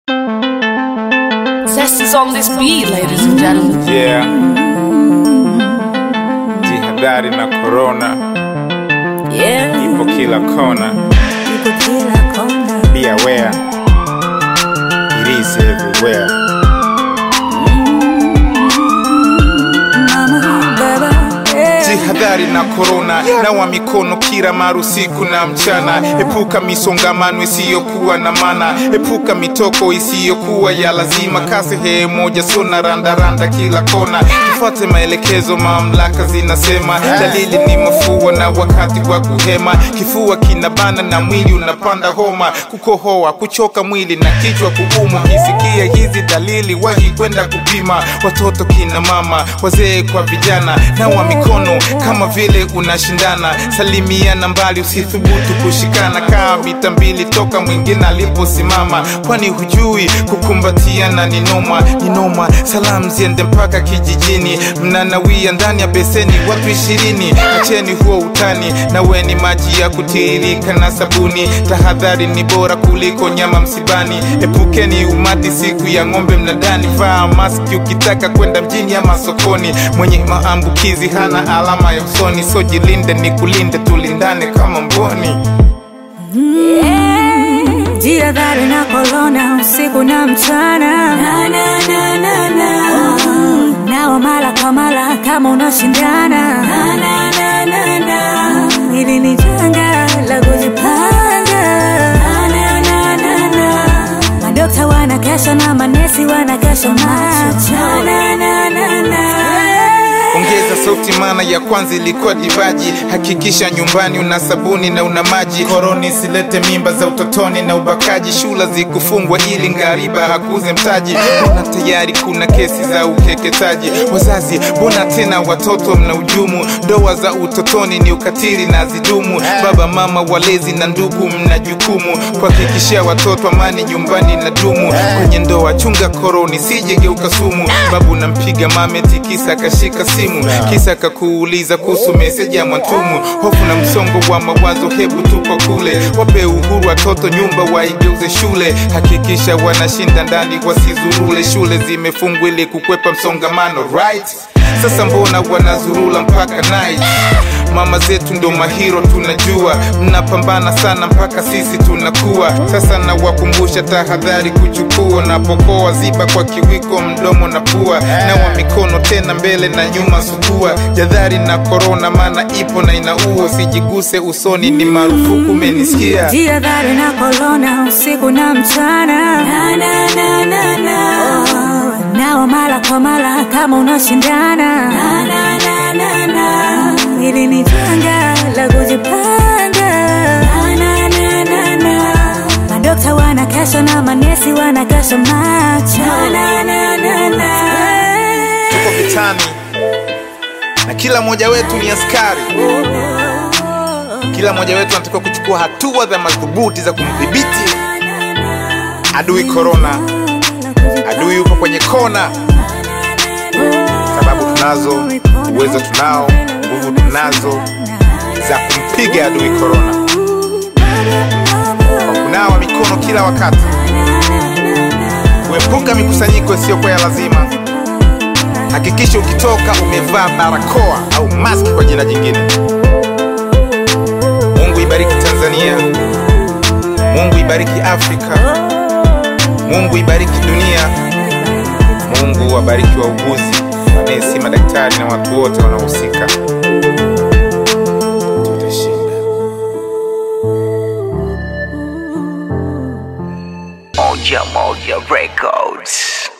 Zest is on this beat, ladies and gentlemen. Yeah. Jihadhari na corona Yeah. ipo kila kona. Be aware. It is everywhere. Jihadhari na korona, nawa mikono kila mara usiku na mchana. Epuka misongamano isiyokuwa na maana, epuka mitoko isiyokuwa ya lazima. Kaa sehemu moja, sio na randaranda kila kona. Tufuate maelekezo, mamlaka zinasema. Dalili ni mafua na wakati wa kuhema, kifua kinabana na mwili unapanda homa, kukohoa, kuchoka mwili na kichwa kuuma. Ukisikia hizi dalili, wahi kwenda kupima. Watoto, kina mama, wazee kwa vijana, nawa mikono kama vile unashindana. Salimiana mbali, usithubutu kushikana. Kaa mita mbili toka mwingine aliposimama, kwani hujui kukumbatiana ni noma, ni noma. Salamu ziende mpaka kijijini, mnanawia ndani ya beseni watu ishirini. Acheni huo utani, naweni maji ya kutiririka na sabuni. Tahadhari ni bora kuliko nyama msibani. Epukeni umati siku ya ng'ombe mnadani. Vaa maski ukitaka kwenda mjini ama sokoni. Mwenye maambukizi hana alama ya usoni, so jilinde ni kulinde, tulindane kama mboni. Jihadhari na korona usiku na mchana na, na, na, na, na. Nawa mara kwa mara kama unashindana na, na, na, na, na. Hili ni janga la kujipanga na, na, na, na, na. Madokta wanakesha na manesi wanakesha macho na, na, na, na. Ongeza sauti, maana ya kwanza ilikuwa divaji. Hakikisha nyumbani una sabuni na una maji. Koroni isilete mimba za utotoni na ubakaji. Shula zikufungwa ili ngariba hakuze mtaji. Mbona tayari kuna kesi za ukeketaji? Wazazi, mbona tena watoto mna ujumu? Ndoa za utotoni ni ukatili na zidumu. Baba, mama, walezi na ndugu, mna jukumu kuhakikishia watoto amani nyumbani na dumu. Kwenye ndoa chunga koroni, sijegeuka sumu. Babu nampiga mame tikisa akashika simu kisa kakuuliza kuhusu meseji ya Mwantumu. Hofu na msongo wa mawazo, hebu tupo kule. Wape uhuru watoto, nyumba waigeuze shule. Hakikisha wanashinda ndani, wasizurule. Shule zimefungwa ili kukwepa msongamano, right? Sasa mbona wanazurula mpaka night? Mama zetu ndo mahiro, tunajua mnapambana sana mpaka sisi tunakuwa. Sasa nawakumbusha tahadhari kuchukua, napokoa ziba kwa kiwiko mdomo na pua, nawa mikono tena mbele na nyuma, sugua jadhari na korona, maana ipo na inaua. Usijiguse usoni, ni marufuku, umenisikia? Jihadhari na korona usiku na mchana na, na, na, na, na. Nawa mara kwa mara kama unashindana na, na, na, na, na. Hili ni janga la kujipanga na, na, na, na, na. Madokta wanakesha na manesi wanakesha macho na, na, na, na. Tuko vitani na kila mmoja wetu ni askari. Kila mmoja wetu anatakiwa kuchukua hatua za madhubuti za kumdhibiti adui korona. Adui yupo kwenye kona, sababu tunazo, uwezo tunao, nguvu tunazo za kumpiga adui korona, kwa kunawa mikono kila wakati, kuepuka mikusanyiko isiyokuwa ya lazima. Hakikisha ukitoka umevaa barakoa au maski kwa jina jingine. Mungu ibariki Tanzania, Mungu ibariki Afrika, Mungu ibariki dunia, Mungu wabariki wauguzi, manesi, madaktari na watu wote wanaohusika. Tutashinda. Moja Moja Records.